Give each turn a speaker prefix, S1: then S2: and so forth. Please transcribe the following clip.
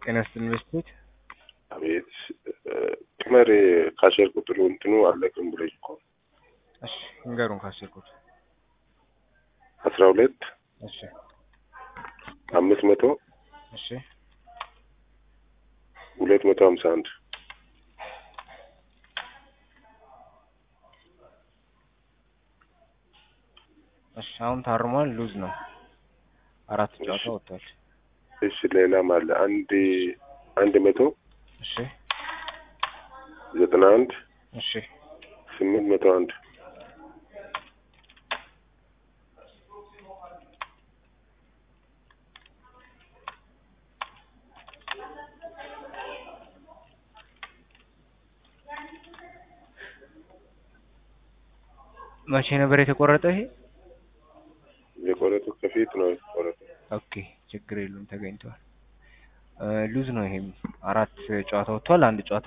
S1: ጤና ይስጥልኝ ኢንቨስትሜንት
S2: አቤት ቅመር ካሸር ቁጥሩ እንትኑ አለቅም ብለኝ እኮ
S1: እሺ ንገሩን ካሰርኩት
S2: አስራ ሁለት
S1: እሺ
S2: አምስት መቶ
S1: እሺ
S2: ሁለት መቶ ሀምሳ አንድ
S1: እሺ አሁን ታርሟል ሉዝ ነው አራት ጨዋታ
S2: እሺ።
S1: ወጥቷል
S2: እሺ ሌላም አለ አንድ አንድ መቶ
S1: እሺ
S2: ዘጠና አንድ
S1: እሺ
S2: ስምንት መቶ አንድ
S1: መቼ ነበር የተቆረጠ ይሄ
S2: የቆረጡ ከፊት ነው የተቆረጡ
S1: ኦኬ ችግር የለውም ተገኝቷል ሉዝ ነው ይሄም አራት ጨዋታ ወጥቷል አንድ ጨዋታ